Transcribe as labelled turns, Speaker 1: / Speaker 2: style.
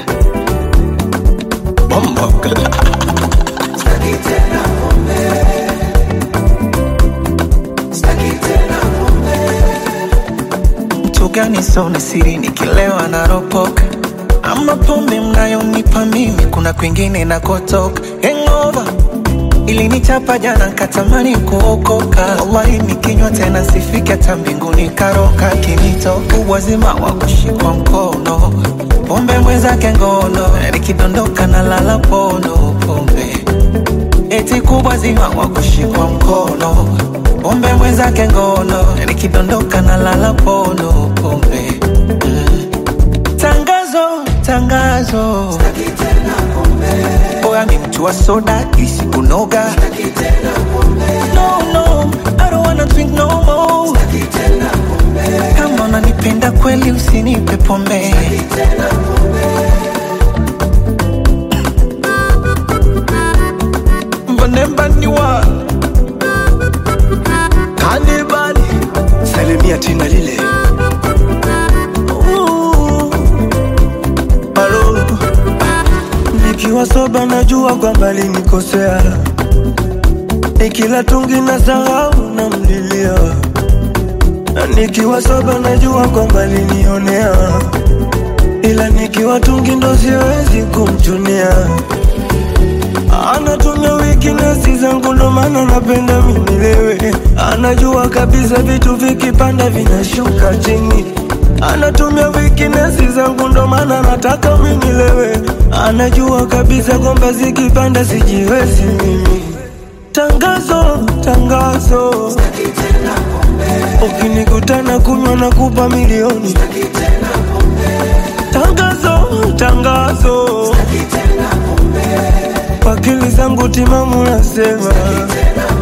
Speaker 1: Bombo mtu gani soni siri nikilewa naropoka ama pombe mnayonipa mimi kuna kwingine nakotoka hangover ilinichapa jana nkatamani kuokoka wallahi nikinywa tena sifike hata mbinguni karoka kinitoka uwazima wa kushikwa mkono pombe mwenzake ngono nikidondoka na lala pono pombe eti kubwa zima wa kushikwa mkono pombe mwenzake ngono nikidondoka na lala pono pombe mm. tangazo tangazo Boy, mi mtu wa soda isi kunoga no, no, I don't wanna drink no more kama unanipenda kweli usinipe pombe mbanembaniwa
Speaker 2: Kanibali, salimia tina lile.
Speaker 1: Ooh.
Speaker 2: Halo, nikiwa soba najua kwamba linikosea, nikila tungi na sahau na mlilia, na nikiwa soba najua kwamba linionea, ila nikiwa tungi ndo siwezi kumchunia. Anatumia weakness zangu ndo maana napenda minilewe. Anajua kabisa vitu vikipanda vinashuka chini. Anatumia weakness zangu ndo maana nataka minilewe. Anajua kabisa kwamba zikipanda sijiwezi mimi. Tangazo, tangazo, ukinikutana kunywa na kupa milioni. Tangazo, tangazo, kwa akili zangu timamu nasema